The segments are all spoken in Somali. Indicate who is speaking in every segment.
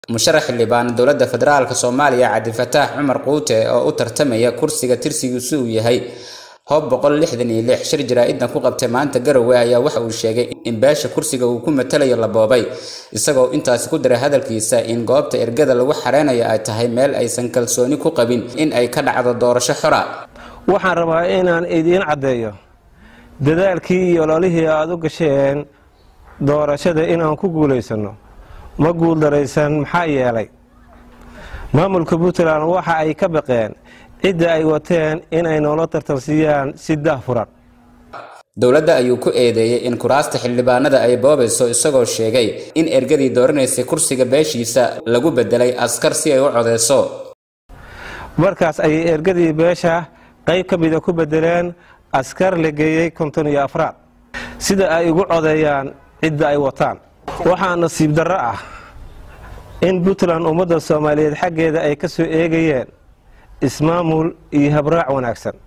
Speaker 1: musharax xildhibaan dowladda federaalk soomaaliya cabdifataax cumar quute oo u tartamaya kursiga tirsigiisu uu yahay hoob boqol lixdan iyo lix shir jaraa-idan ku qabtay maanta garowe ayaa waxa uu sheegay in beesha kursiga uu ku matalayo la boobay isagoo intaasi ku diray hadalkiisa in goobta ergada lagu xareynayo ay tahay meel aysan kalsooni ku qabin in ay ka dhacdo doorasho xora
Speaker 2: waxaan rabaa inaan idiin caddeeyo dadaalkii iyo ololihii aada u gasheen doorashada inaan ku guulaysanno ma guuldaraysan maxaa yeelay maamulka puntland waxa ay ka baqeen cidda ay wateen inay noola tartansiiyaan si daahfuran
Speaker 1: dowladda ayuu ku eedeeyey in kuraasta xildhibaanada ay boobayso isagoo sheegay in ergadii dooranaysay kursiga beeshiisa lagu bedelay askar si ay u codeyso
Speaker 2: markaas ayay ergadii beesha qayb ka mida ku bedeleen askar la geeyey konton iyo afraad sida ay ugu codeeyaan cidda ay wataan waxaa nasiib darro ah in puntland ummadda soomaaliyeed xaggeeda ay ka soo eegayeen ismaamul iyo habraac wanaagsan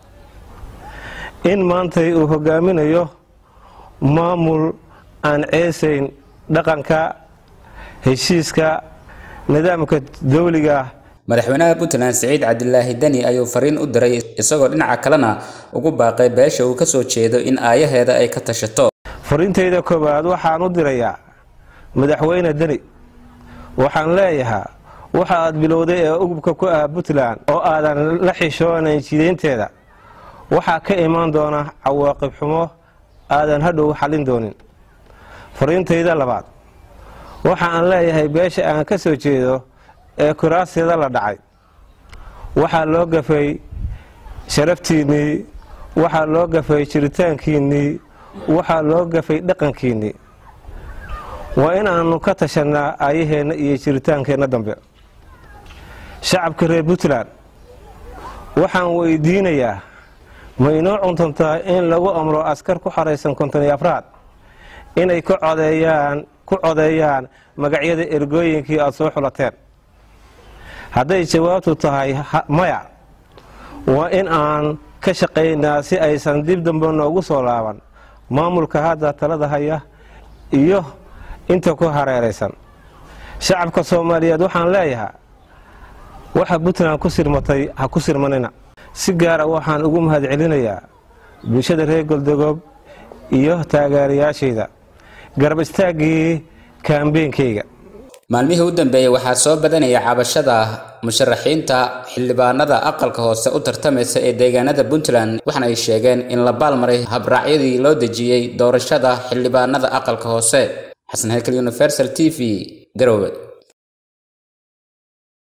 Speaker 2: in maantay uu hogaaminayo maamul aan ceesayn dhaqanka heshiiska nidaamka dawliga
Speaker 1: madaxweynaha puntland siciid cabdilaahi deni ayuu fariin u diray isagoo dhinaca kalena ugu baaqay beesha uu kasoo jeedo in aayaheeda ay ka tashato
Speaker 2: fariintayda koowaad waxaan u dirayaa madaxweyne deni waxaan leeyahaa waxa aad bilowday ee ugubka ku ah puntland oo aadan la xishoonayn jidaynteeda waxaa ka imaan doona cawaaqib xumo aadan hadhow xallin doonin fariintayda labaad waxa aan leeyahay beesha aan ka soo jeedo ee kuraasyada la dhacay waxaa loo gafay sharaftiinnii waxaa loo gafay jiritaankiinnii waxaa loo gafay dhaqankiinnii waa inaannu ka tashannaa aayaheenna iyo jiritaankeenna dambe shacabka reer puntland waxaan weydiinayaa ma inoo cuntantaa in lagu amro askar ku xaraysan konton iyo afraad inay ku codeeyaan ku codeeyaan magacyada ergooyinkii aada soo xulateen hadday jawaabtu tahay maya waa in aan ka shaqaynaa si aysan dib dambe noogu soo laaban maamulka hadda talada haya iyo inta ku hareeraysan shacabka soomaaliyeed waxaan leeyahaa waxa puntland ku sirmatay ha ku sirmanina si gaara waxaan ugu mahad celinayaa bulshada reer goldogoob iyo taageerayaashayda garab istaaggii kaambeynkayga
Speaker 1: maalmihii u dambeeyey waxaa soo badanaya cabashada musharaxiinta xildhibaanada aqalka hoose u tartamaysa ee deegaanada puntland waxaana ay sheegeen in la baalmaray habraacyadii loo dejiyey doorashada xildhibaanada aqalka hoose xasan hekel universal t v garowe